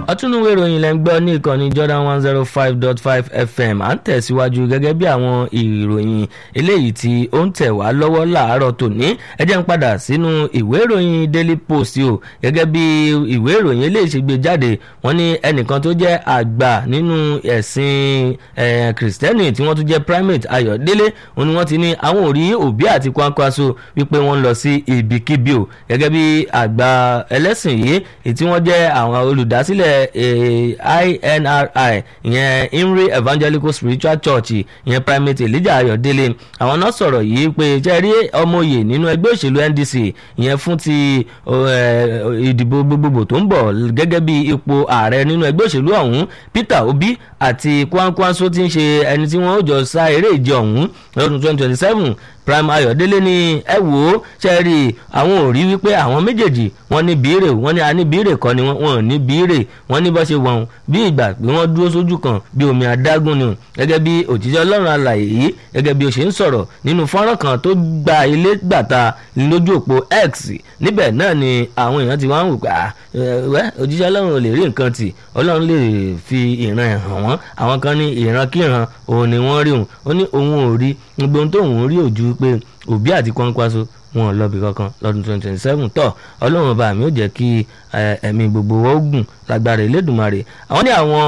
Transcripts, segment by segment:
ọtúnúwé ìròyìn lẹ́ ń gbọ́ ní ìkànnì Jordan one zero five dot five FM à ń tẹ̀síwájú gẹ́gẹ́ bí àwọn ìròyìn eléyìí tí ó ń tẹ̀ wá lọ́wọ́ láàárọ̀ tòní ẹ jẹ́ ń padà sínú ìwé ìròyìn Daily Post o gẹ́gẹ́ bí ìwé ìròyìn eléyìí ṣe gbé jáde wọ́n ní ẹnìkan tó jẹ́ àgbà nínú ẹ̀sìn kìrìsìtẹ́nì tí wọ́n tún jẹ́ primate Ayọ̀délé òun ni wọ́n ti ní àwọn ò rí òbí àti kwankwaso wípé wọ́n ń lọ sí ibikíbi o gẹ́gẹ́ bí àgbà ẹlẹ́sìn yìí tí wọ́n jẹ́ àwọn olùdásílẹ̀ INRI ìyẹn Imre Evangelical Spiritual Church ìyẹn primate Elijah Ayọ̀délé àwọn náà sọ̀rọ̀ yìí pé ṣe rí ọmọye nínú ẹgbẹ́ òṣèlú NDC ìyẹn fún ti ìdìbò gbogbogbò tó ń bọ̀ gẹ́gẹ́ bí ipò ààrẹ nínú ẹgbẹ́ òṣèlú ọ̀hún Peter Obi àti Kwankwanso ti ń ṣe ẹni tí wọ́n ó jọ sá eré ìje ọ̀hún lọ́dún twenty twenty seven prime ayọ̀délé ní ẹ wò ó ṣe rí àwọn ò rí wípé àwọn méjèèjì wọ́n ní bíírè wọ́n ní a ní bíírè kọ́ ni wọ́n ò ní bíírè wọ́n ní bó ṣe wọ̀n bí ìgbà pé wọ́n dúró sójú kan bí omi adágún ni gẹ́gẹ́ bí òjíṣẹ́ ọlọ́run alàyè yìí gẹ́gẹ́ bí ó ṣe ń sọ̀rọ̀ nínú fọ́nrán kan tó gba ilé gbàta lójú òpó X níbẹ̀ náà ni àwọn èèyàn ti wá ń wò pé wẹ́ òjíṣẹ́ ọlọ́run ò lè rí nǹkan tì ọlọ́run lè fi ìran ẹ̀ hàn wọ́n àwọn kan ní ìran kíran òun ni wọ́n rí òun ó ní òun ò rí gbogbo ohun tóun rí òjú pé òbí àti kwankwaso wọn ò lọ́bì kankan lọ́dún twenty twenty seven tọ́ ọlọ́run ọba mi ò jẹ́ kí ẹ̀mí gbogbo wọn ó gùn lágbára Elédùmarè àwọn ní àwọn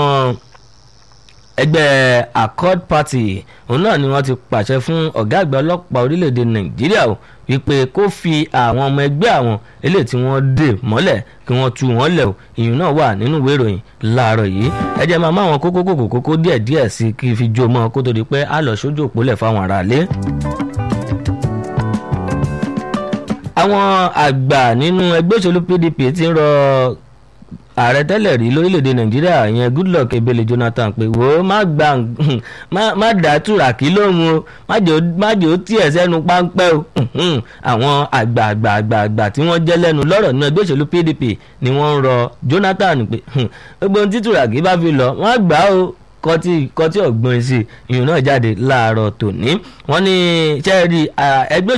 ẹgbẹ́ Accord Party òun náà ni wọ́n ti pàṣẹ fún ọ̀gá àgbà ọlọ́pàá orílẹ̀-èdè Nàìjíríà o wípé kó fi àwọn ọmọ ẹgbẹ́ àwọn eléyìí tí wọ́n dè mọ́lẹ̀ kí wọ́n tú wọn lẹ̀ o ìyún náà wà nínú ìwé ìròyìn láàárọ̀ yìí ẹ jẹ́ máa má àwọn kókó kókó kókó díẹ̀ díẹ̀ sí kí n fi jó mọ́ kó tó di pé a lọ sójú òpólẹ̀ fáwọn aráalé. àwọn àgbà nínú ẹgbẹ́ òṣèlú PDP ti ń rọ ààrẹ tẹ́lẹ̀ rí lórílẹ̀‐èdè nàìjíríà ìyẹn goodluck ebele jonathan pé wò ó má gbà má dá tùràkì lóhùn o má jẹ́ ó tiẹ̀ sẹ́nu páńpẹ́ o àwọn àgbà àgbà àgbà àgbà tí wọ́n jẹ́ lẹ́nu lọ́rọ̀ nínú ẹgbẹ́ òṣèlú pdp ni wọ́n ń rọ jonathan pé gbogbo ohun tí tùràkì bá fi lọ wọ́n á gbà ó kọtí kọtí ọ̀gbọ́n sí ìyún náà jáde láàárọ̀ tòní wọ́n ní sẹ́ẹ̀rì ẹgbẹ́